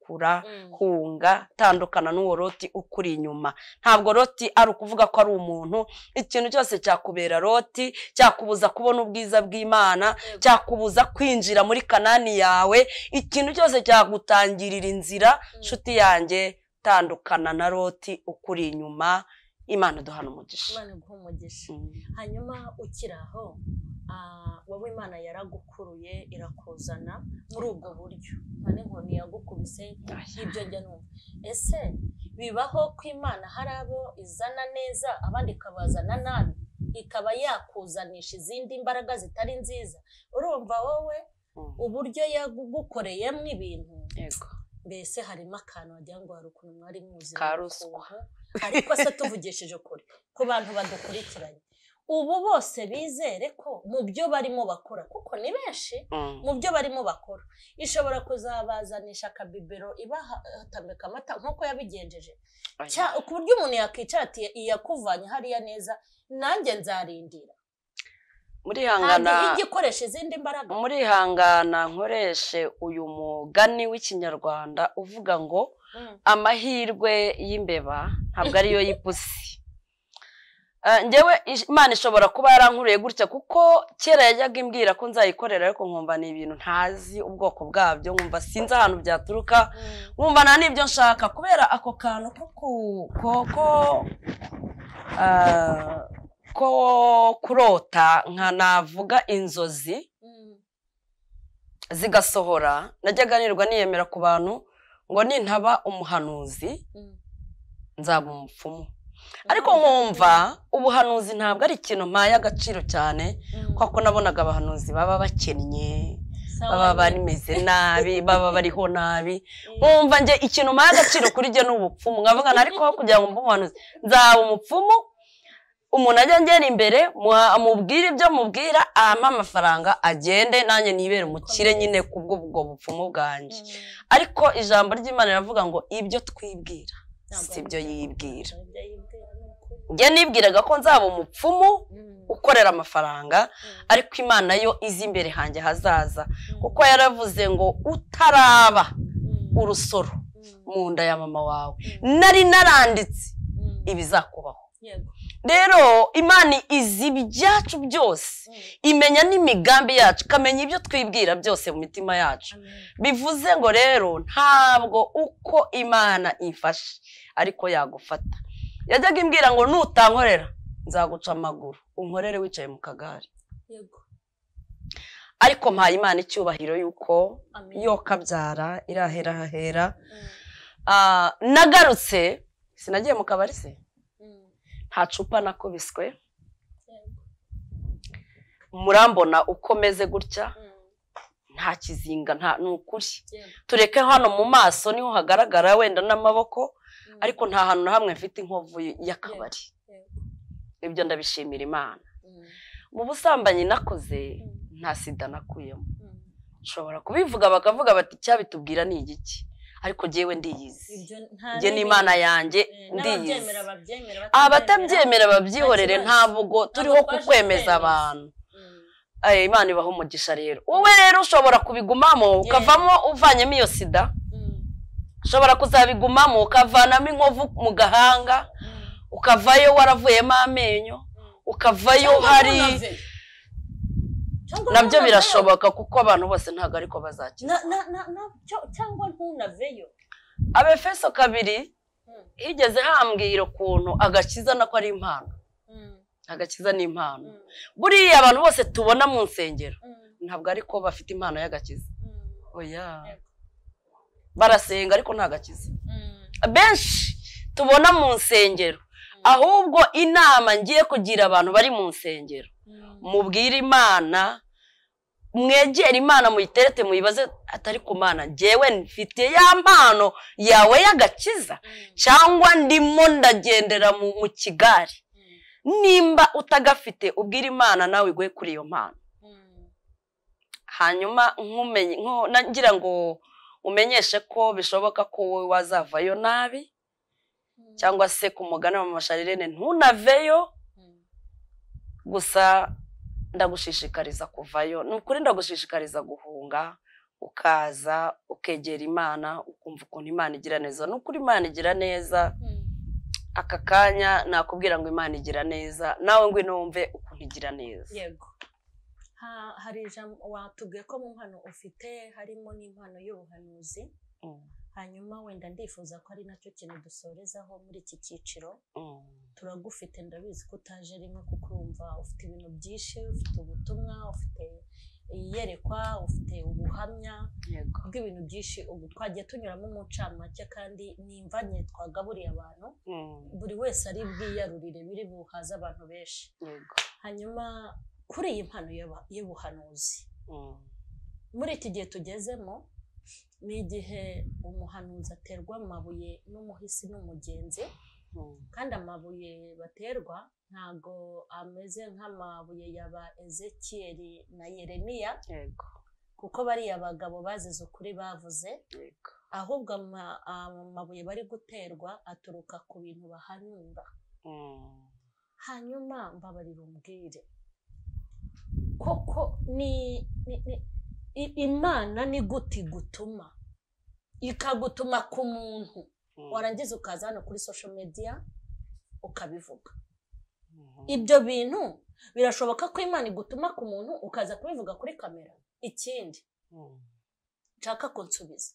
Mm. hunga tandukana n'uwo roti ukuri inyuma ntabwo roti ari ukuvuga ko ari umuntu ikintu cyose cyakubera roti cyakubuza kubona ubwiza bw'imana cyakubuza kwinjira muri kanani yawe ikintu cyose cyagutangirira inzira nshuti yanjye tandukana na roti ukuri inyuma imana duhana umugisha imana iguha umugisha Mm. hanyuma ukiri aho ah, wowe imana yaragukuruye irakuzana muri ubwo buryo none inkoni yagukubise ibyo njya numva ese bibaho ko imana hari abo izana neza abandi ikabazana nabi ikaba yakuzanisha izindi imbaraga zitari nziza urumva wowe Mm. uburyo yagukoreyemo ibintu yego mbese harimo akantu wagira ngo hari ukuntu mwari muzi Ka ni ruswa. ukuntu. ariko se tuvugishije ukuri ku bantu badukurikiranye ubu bose bizere ko mu byo barimo bakora kuko ni benshi Mm. mu byo barimo bakora ishobora kuzabazanisha akabibero ibahatambika amata nk'uko yabigenjeje Cya- ku buryo umuntu yakwicara ati iyakuvanye hariya neza nanjye nzarindira murihangana ntabwo ijya ikoresha izindi mbaraga murihangana nkoreshe uyu mugani w'ikinyarwanda uvuga ngo Mm. amahirwe y'imbeba ntabwo ariyo y'ipusi Eh, njyewe ish- imana ishobora kuba yarankuriye gutya kuko kera yajyaga imbwira ko nzayikorera ariko nkumva ni ibintu ntazi ubwoko bwabyo nkumva sinzi ahantu byaturuka nkumva nta n'ibyo nshaka kubera ako kantu ko ku- ko ko ah, ko kurota nka navuga inzozi Mm. zigasohora najyaga nirwa niyemera ku bantu ngo nintaba umuhanuzi Mm. nzaba umupfumu ariko nkumva ubuhanuzi ntabwo ari ikintu mpaye agaciro cyane Mm. kuko nabonaga abahanuzi baba bakennye Sawa baba nyine. bameze nabi baba bariho nabi nkumva njye ikintu mpaye agaciro kuri njye ni ubupfumu nkavuga ngo ariko aho kugira ngo mbe umuhanuzi nzaba umupfumu umuntu ajya ngera imbere muha- mubwire ibyo mubwira ampe amafaranga agende nanjye nibere umukire nyine kubw'ubwo bupfumu bwanjye Mm. ariko ijambo ry'imana riravuga ngo ibyo twibwira si ibyo yibwira Ibyo yibwira ni ukuri. njye nibwiraga ko nzaba umupfumu Mm. ukorera amafaranga Mm. ariko imana yo izi imbere hanjye hazaza kuko yaravuze ngo utaraba Mm. urusoro Mm. mu nda ya mama wawe Mm. nari naranditse Mm. ibizakubaho Yego. rero imana izi ibyacu byose Mm. imenya n'imigambi yacu ikamenya ibyo twibwira byose mu mitima yacu Amen. bivuze ngo rero ntabwo uko imana ifashe ariko yagufata yajyaga imbwira ngo nutankorera nzaguca amaguru unkorere wicaye mu kagare Yego. ariko mpaye imana icyubahiro y'uko Amen. yo kabyara irahera hahera Mm. Ah, nagarutse sinagiye mu kabari se Mm. nta cupa nakubiswe Yego. murambona uko meze gutya Mm. nta kizinga nta ni ukuri Yego. tureke hano mu maso niho hagaragara wenda n'amaboko Mm. ariko nta hantu na hamwe mfite inkovu y'akabari Yego. ibyo ndabishimira imana mu busambanyi nakoze nta sida nakuyemo nshobora kubivuga bakavuga bati icyabitubwira ni igiki ariko njyewe ndiyizi njye n'imana yanjye ndiyizi n'ababyemera babyemera abatabyemera babyihorere Nta kibazo. ntabwo turiho Ntabwo twaje kukwemeza kukwemeza. abantu Mm. Aye, imana ibaho umugisha rero wowe rero ushobora kubigumamo ukavamo uvanyemo iyo sida Mm. ushobora kuzabigumamo ukavanamo inkovu mu gahanga Mm. ukavayo waravuyemo amenyo ukavayo Cyangwa hari ntunave. Cyangwa nabyo ntunaveyo. birashoboka kuko abantu bose ntabwo ariko bazakira Na- na- na- na- cyo- cyangwa ntunaveyo abefeso kabiri Mm. higeze hambwira ukuntu agakiza nako ari impano Mm. agakiza ni impano Mm. buriya abantu bose tubona mu nsengero Mm. ntabwo ariko bafite impano y'agakiza Mm. oya Yego. barasenga ariko nta gakiza Mm. benshi tubona mu nsengero ahubwo inama ngiye kugira abantu bari mu nsengero Mm. mubwire imana mwegere imana muyiterete muyibaze atari ku mana njyewe mfite ya mpano yawe y'agakiza Mm. cyangwa ndimo ndagendera mu mu kigari Mm. nimba utagafite ubwire imana nawe iguhe kuri iyo mpano Mm. hanyuma nkumenye nku- na- ngira ngo umenyeshe ko bishoboka ko wowe wazavayo nabi Mm. cyangwa se ku mugani wa masharirene ntunaveyo Mm. gusa ndagushishikariza kuvayo ni ukuri ndagushishikariza guhunga ukaza ukegera imana ukumva ukuntu imana igira neza ni ukuri imana igira neza Mm. aka kanya nakubwira ngo imana igira neza nawe ngwino wumve ukuntu igira neza yego Ha- hari ijambo watubwiye ko mu mpano ufite harimo n'impano y'ubuhanuzi Mm, hanyuma wenda ndifuza ko ari nacyo kintu dusorezaho muri iki cyiciro mm. turagufite ndabizi ko utaje rimwe kuko urumva ufite ibintu byinshi ufite ubutumwa ufite iyerekwa ufite ubuhamya yego bw'ibintu byinshi ubu twagiye tunyuramo umuncamake kandi nimvanye twagaburiye abantu Mm, buri wese ari bwiyarurire biri buhaze abantu benshi yego hanyuma kuri iyi mpano y'aba- y'ubuhanuzi Mm, muri iki gihe tugezemo ni igihe umuhanuzi aterwa amabuye n'umuhisi n'umugenzi mm. kandi amabuye baterwa ntago ameze nk'amabuye yaba ezekiyeli na yeremiya yego kuko bariya bagabo bazize ukuri bavuze yego ahubwo ama- amabuye bari guterwa aturuka ku bintu bahanura Mm, hanyuma mbabarira umbwire koko ni ni- ni- i- imana ni gute igutuma ikagutuma ku muntu mm, warangiza ukaza hano kuri social media ukabivuga mhm. ibyo bintu birashoboka ko imana igutuma ku muntu ukaza kubivuga kuri kamera ikindi Mm, nshaka kunsubiza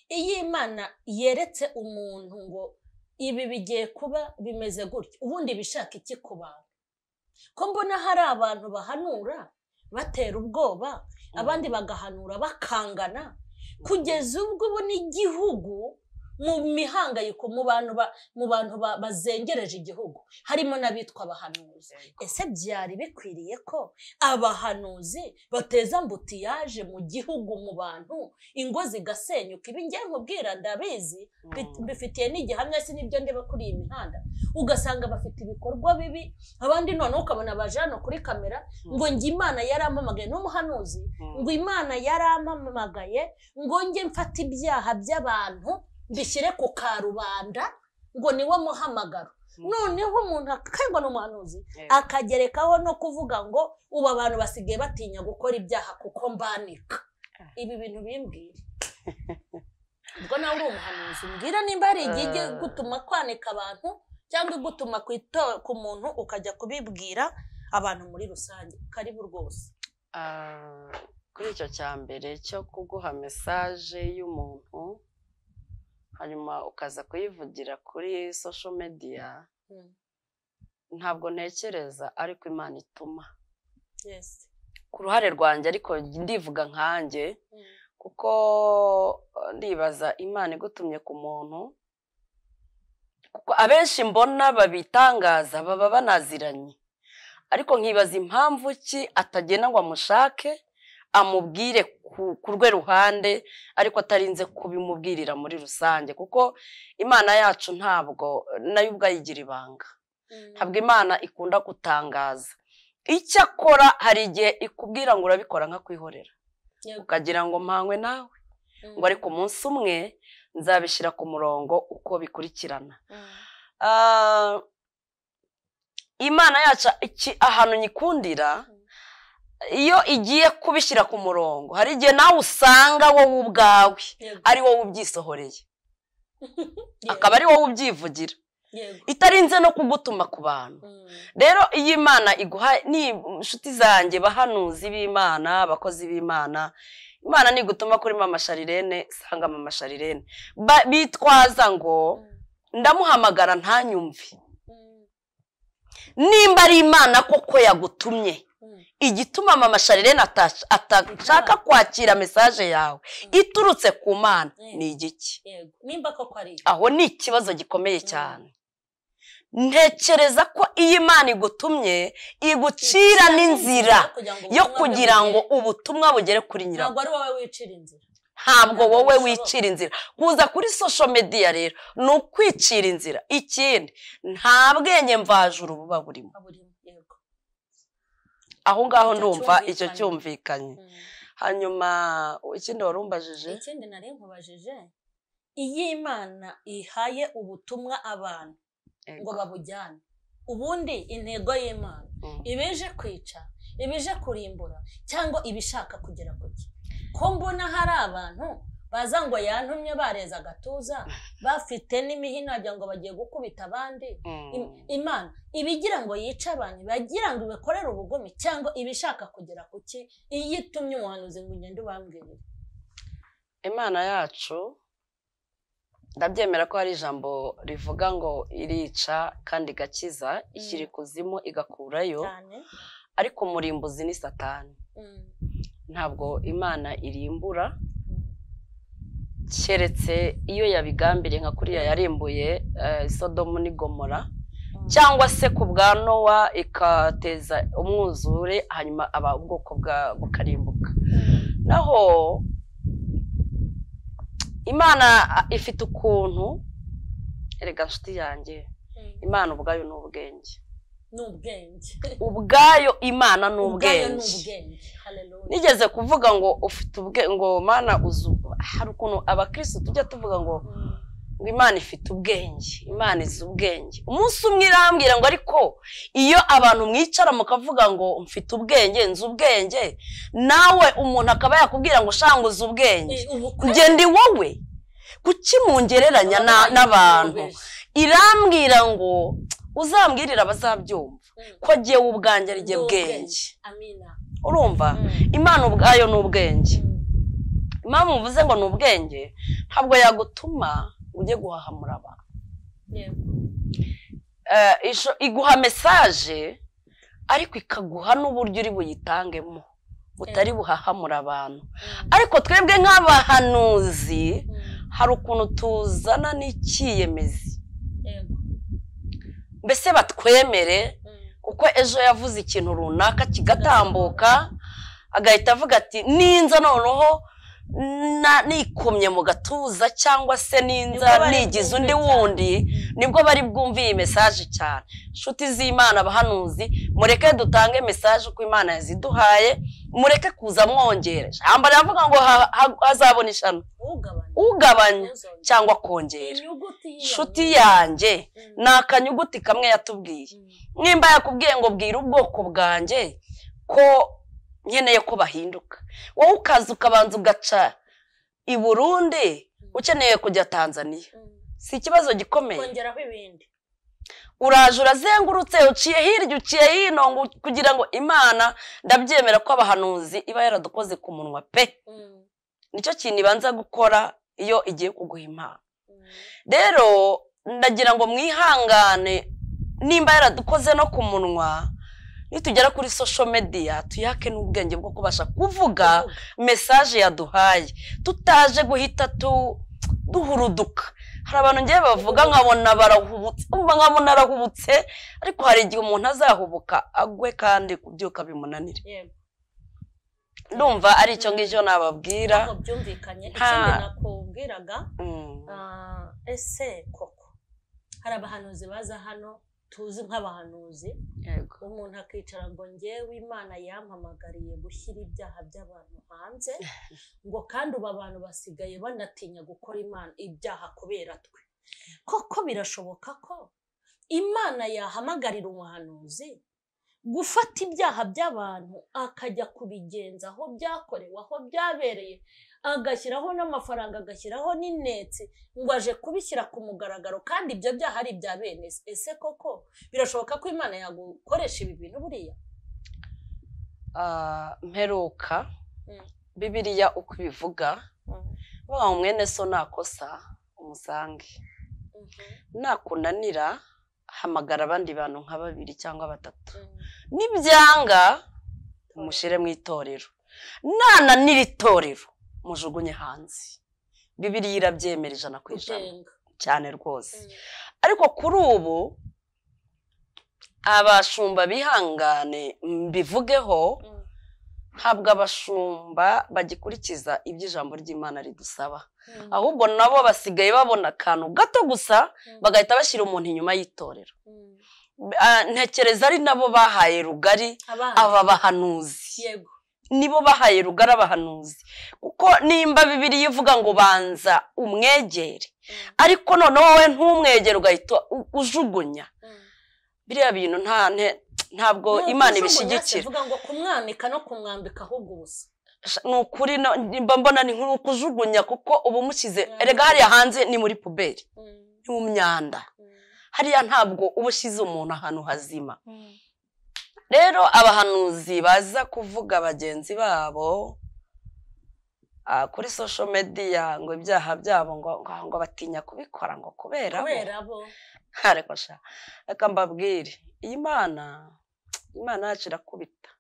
iyo imana yeretse umuntu ngo ibi bigiye kuba bimeze gutya ubundi bishaka iki ku bantu ko mbona hari abantu bahanura batera ubwoba abandi bagahanura bakangana kugeza ubwo ubona igihugu mu mihangayiko mu bantu ba- mu bantu ba- bazengereje igihugu harimo n'abitwa abahanuzi ese byari bikwiriye ko abahanuzi bateza mbutiyaje mu gihugu mu bantu ingo zigasenyuka ibi ngiye nkubwira ndabizi mbi- Mm, mbifitiye n'igihamya si n'ibyo ndeba kuri iyi mihanda ugasanga bafite ibikorwa bibi abandi noneho ukabona baje hano kuri kamera ngo njye imana yarampamagaye n'umuhanuzi mm, ngo imana yarampamagaye ngo njye mfate ibyaha by'abantu mbishyire ku karubanda ngo niwe muhamagaro Mm. noneho umuntu akangwa n'umuhanuzi yego. akagerekaho no kuvuga ngo ubu abantu basigaye batinya gukora ibyaha kuko mbanika ibi bintu bimbwira ubwo nawe uri umuhanuzi mbwira nimba hari igihe ijya igutuma kwanika abantu cyangwa igutuma ku ito- ku muntu ukajya kubibwira abantu muri rusange karibu rwose Ah, kuri icyo cya mbere cyo kuguha mesaje y'umuntu hanyuma ukaza kuyivugira kuri social media Mm. ntabwo ntekereza ariko imana ituma yes ku ruhare rwanjye ariko ndivuga nkanjye Mm. kuko eh, ndibaza imana igutumye ku muntu kuko abenshi mbona babitangaza baba banaziranye ariko nkibaza impamvu ki atagenda ngo amushake amubwire ku rwe ruhande ariko atarinze kubimubwirira muri rusange kuko imana yacu ntabwo nayo ubwayigira ibanga ntabwo imana ikunda gutangaza icyakora hari igihe ikubwira ngo urabikora nka kwihorera ukagira ngo mpangwe nawe ngo ariko umunsi umwe nzabishyira ku murongo uko bikurikirana imana yacu ahantu nyikundira iyo igiye kubishyira ku murongo hari igihe nawe usanga wowe ubwawe ari wowe ubyisohoreye akaba ari wowe ubyivugira itarinze no kugutuma ku bantu rero iyo imana iguha ni inshuti zanjye bahanuzi b'imana abakozi b'imana imana nigutuma kuri mama sharirene sanga mama sharirene bitwaza ngo ndamuhamagara ntanyumve nimba ari imana koko yagutumye igituma mama sharirene atashaka kwakira mesaje yawe iturutse ku mana ni igiki aho ni ikibazo gikomeye cyane ntekereza ko iyi imana igutumye igucira n'inzira yo kugira ngo ubutumwa bugere kuri nyirawo ntabwo wowe wicira inzira kuza kuri sosho mediya rero ni ukwicira inzira ikindi nta bwenge mvajuru buba burimo aho ngaho ndumva icyo cyumvikanye hanyuma ikindi wari umbajije ikindi nari nkubajije iyo imana ihaye ubutumwa abantu ngo babujyane ubundi intego y'imana ibije kwica ibije kurimbura cyangwa ibishaka kugera ku cye ko mbona hari abantu baza ngo yantumye bareze agatuza bafite n'imihino wagira ngo bagiye gukubita abandi imana ibigira ngo yice abantu bagira ngo ibikorere ubugome cyangwa ibishaka kugera ku ki iyo itumye umuhanuzi ngo ugende ubambwire imana yacu ndabyemera ko hari ijambo rivuga ngo irica kandi igakiza ishyira ikuzimu igakurayo ariko umurimbuzi ni satani ntabwo imana irimbura keretse iyo yabigambiriye nka kuriya yarimbuye isodomu n'igomora cyangwa se ku bwa nowa ikateza umwuzure hanyuma ubwoko bukarimbuka naho imana ifite ukuntu erega nshuti yanjye imana ubwayo ni ubwenge ubwayo imana ni ubwenge nigeze kuvuga ngo ufite ubwe ngo mana uzu hari ukuntu abakirisitu tujya tuvuga ngo ngo imana ifite ubwenge imana izi ubwenge umunsi umwe irambwira ngo ariko iyo abantu mwicara mukavuga ngo mfite ubwenge nzi ubwenge nawe umuntu akaba yakubwira ngo ushanga uzi ubwenge ngende wowe kuki mungereranya n'abantu irambwira ngo uzambwirire abazabyumva ko agiye ubwanjye ari bwenge urumva imana ubwayo ni ubwenge impamvu muvuze ngo ni ubwenge ntabwo yagutuma ujye guhahamura abantu iguha mesaje ariko ikaguha n'uburyo uri buyitangemo utari buhahamura abantu ariko twebwe nk'abahanuzi hari ukuntu tuzana n'icyiyemezi mbese batwemere kuko ejo yavuze ikintu runaka kigatambuka agahita avuga ati ninza noneho nikomye mu gatuza cyangwa se ninza nigize undi wundi nibwo bari bwumve iyi mesaje cyane inshuti z'imana abahanuzi mureke dutange mesaje uko imana yaziduhaye mureke kuza mwongereje hambere avuga ngo hazabona ishami ugabanya cyangwa kongera inshuti yanjye ni akanyuguti kamwe yatubwiye nimba yakubwiye ngo bwira ubwoko bwanjye ko nkeneye ko bahinduka wowe ukaza ukabanza ugaca i burundi ukeneye kujya tanzania si ikibazo gikomeye uraje urazengurutse uciye hirya uciye hino kugira ngo imana ndabyemera ko abahanuzi iba yaradukoze ku munwa pe nicyo kintu ibanza gukora iyo igiye kuguha impano rero ndagira ngo mwihangane nimba yaradukoze no ku munwa nitugera kuri sosho mediya tuyake n'ubwenge bwo kubasha kuvuga mesaje yaduhaye tutaje guhita duhuruduka hari abantu ngewe bavuga nkabona barahubutse nkabona arahubutse ariko hari igihe umuntu azahubuka agwe kandi kubyuka bimunanire ndumva ari icyo ngicyo nababwira ntabwo byumvikanye Ha. ikindi nakubwiraga Mm. ah, ese koko hari abahanuzi baza hano tuzi nk'abahanuzi Yego. umuntu akicara ngo ngewe imana yampamagariye gushyira ibyaha by'abantu hanze ngo kandi ubu abantu basigaye banatinya gukora imana ibyaha kubera twe koko birashoboka ko imana yahamagarira umuhanuzi gufata ibyaha by'abantu akajya kubigenza aho byakorewe aho byabereye agashyiraho n'amafaranga agashyiraho n'inetse ngo aje kubishyira ku mugaragaro kandi ibyo byaha ari ibya bene se ese koko birashoboka ko imana yagukoresha ibi bintu buriya Ah, mperuka Mm. bibiriya uko ibivuga wa mwene so nakosa umusange nakunanira hamagara abandi bantu nka babiri cyangwa batatu nibyanga mushyire mu itorero nananira itorero mujugunye hanze bibiriya irabyemera ijana ku ijana kujenga cyane rwose ariko kuri ubu abashumba bihangane mbivugeho ntabwo abashumba bagikurikiza ibyo ijambo ry'imana ridusaba ahubwo nabo basigaye babona akantu gato gusa bagahita bashyira umuntu inyuma y'itorero Ah, ntekereza ari nabo bahaye rugari aba bahanuzi yego nibo bahaye rugari abahanuzi kuko nimba bibiri ivuga ngo banza umwegere ariko noneho wowe ntumwegere ugahita u- ujugunya biriya bintu nta nte- ntabwo imana ibishyigikira vuga ngo kumwamika no kumwambika ahubwo ubusa ni ukuri no- nimba mbona ni nk'ukujugunya kuko uba umushyize Mm. erega hariya hanze ni muri puberi ni mu myanda hariya ntabwo uba ushyize umuntu ahantu hazima rero abahanuzi baza kuvuga bagenzi babo ah, kuri sosho mediya ngo ibyaha byabo ngo ngo- ngo batinya kubikora ngo kubera bo. kubera bo Ha, reka sha reka mbabwire iyi mana imana yacu irakubita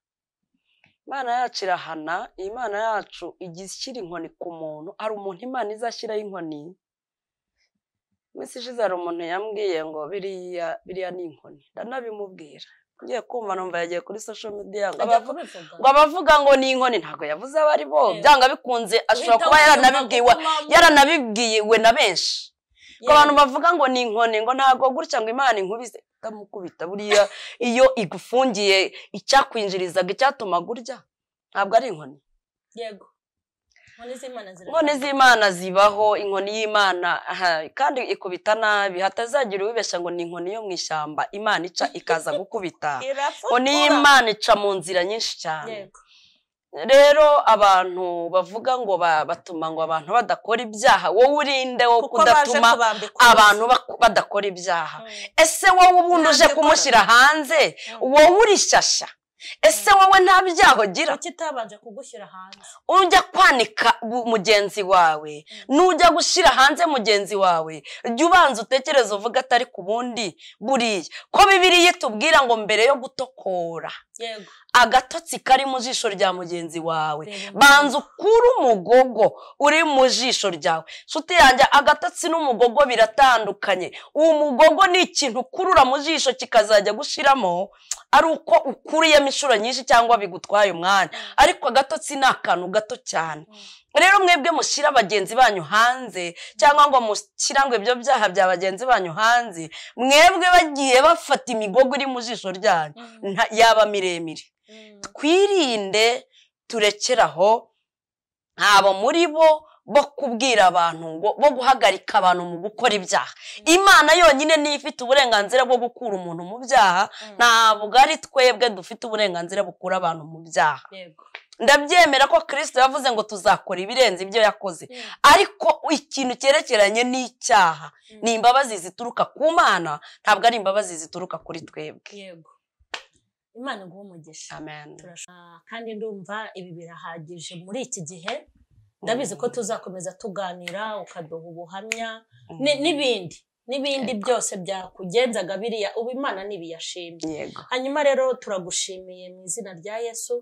imana yacu irahana iyi mana yacu ijya ishyira inkoni ku muntu hari umuntu imana izashyiraho inkoni iminsi ishize hari umuntu yambwiye ngo biriya biriya ni inkoni ndanabimubwira ngiye kumva numva yagiye kuri social media ngo ajya abavu- kubivuga ngo abavuga ngo ni inkoni ntabwo yavuze abo ari bo Eh. byanga bikunze ashobora Uhita kuba wumva yaranabibwiwe ko mama- yaranabibwiwe na benshi ngo Yego. abantu bavuga ngo ni inkoni ngo ntabwo gutya ngo imana inkubise itamukubita buriya iyo igufungiye icyakwinjirizaga icyatumaga urya ntabwo ari inkoni yego inkoni z'imana inkoni zirakomeye. z'imana zibaho inkoni y'imana aha, kandi ikubita nabi hatazagira uwibeshya ngo ni inkoni yo mu ishyamba imana ica ikaza gukubita inkoni irafotora y'imana ica mu nzira nyinshi cyane yego rero abantu bavuga ngo ba- batuma ngo abantu badakora ibyaha wowe urinde wo kuko baje kudatuma kubambika abantu baku- badakora ibyaha Mm. ese wowe ubundi uje Ntabyo ukora. kumushyira hanze wowe urishyashya ese wowe nta byaha ugira kuki utabanje kugushyira hanze ujya kwanika bu- mugenzi wawe n'ujya gushyira hanze mugenzi wawe jya ubanza utekereze uvuga atari ku bundi buriya ko bibiriya itubwira ngo mbere yo gutokora yego agatotsi kari mu jisho rya mugenzi wawe Reba umugogo. banza ukure umugogo uri mu jisho ryawe nshuti yanjye agatotsi n'umugogo biratandukanye uwo mugogo ni ikintu ukurura mu jisho kikazajya gushiramo ari uko ukuriyemo inshuro nyinshi cyangwa bigutwaye umwanya ariko agatotsi ni akantu gato cyane rero mwebwe mushyira bagenzi banyu hanze cyangwa ngo mushyira ngo ibyo byaha bya bagenzi banyu hanze mwebwe bagiye bafata imigogo iri mu jisho ryanyu Mm. nta- yaba miremire Mm. twirinde turekere aho ntabo muri bo bo kubwira abantu ngo bo guhagarika abantu mu gukora ibyaha imana yonyine niyo ifite uburenganzira bwo gukura umuntu mu byaha ntabwo ari twebwe dufite uburenganzira bukura abantu mu byaha yego ndabyemera ko kirisito yavuze ngo tuzakora ibirenze ibyo yakoze ariko ikintu cyerekeranye n'icyaha ni imbabazi zituruka ku mana ntabwo ari imbabazi zituruka kuri twebwe yego imana iguha umugisha amen Turashaka- kandi ndumva ibi birahagije muri iki gihe ndabizi ko tuzakomeza tuganira ukaduha ubuhamya ni- n'ibindi n'ibindi byose byakugenzaga biriya ubu imana ntibiyashimye yego hanyuma rero turagushimiye mu izina rya yesu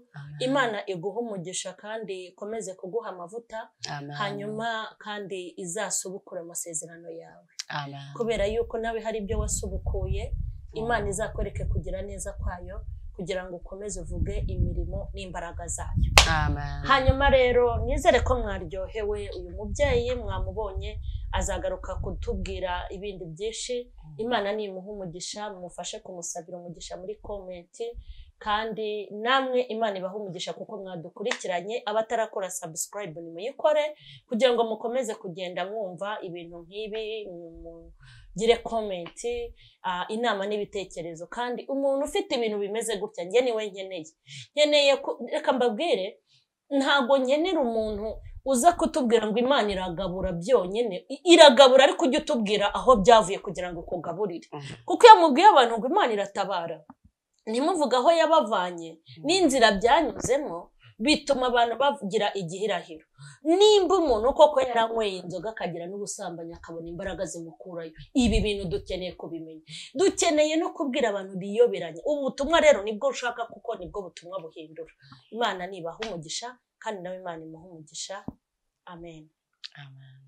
imana iguha umugisha kandi ikomeze kuguha amavuta amen hanyuma kandi izasubukure amasezerano yawe amen kubera yuko nawe hari ibyo wasubukuye imana izakwereke kugira neza kwayo kugira ngo ukomeze uvuge imirimo n'imbaraga zayo amen hanyuma rero nizere ko mwaryohewe uyu mubyeyi mwamubonye azagaruka kutubwira ibindi byinshi imana nimuha umugisha mumufashe kumusabira umugisha muri komenti kandi namwe imana ibaha umugisha kuko mwadukurikiranye abatarakora sabusikarayibu nimuyikore kugira ngo mukomeze kugenda mwumva ibintu nk'ibi mugire komenti ah, inama n'ibitekerezo kandi umuntu ufite ibintu bimeze gutya njye niwe nkeneye nkeneye ku- reka mbabwire ntabwo nkenera umuntu uza kutubwira ngo imana iragabura byonyine I- iragabura ariko ujye utubwira aho byavuye kugira ngo ukugaburire Mhm. kuko iyo mubwiye abantu ngo imana iratabara ntimuvuge aho yabavanye n'inzira byanyuzemo bituma abantu bagira igihirahiro nimba umuntu koko yaranyweye inzoga akagira n'ubusambanyi akabona imbaraga zimukurayo ibi bintu dukeneye kubimenya dukeneye no kubwira abantu biyoberanye ubu butumwa rero nibwo ushaka kuko nibwo butumwa buhindura imana nibaha umugisha kandi nawe imana imuha umugisha amen amen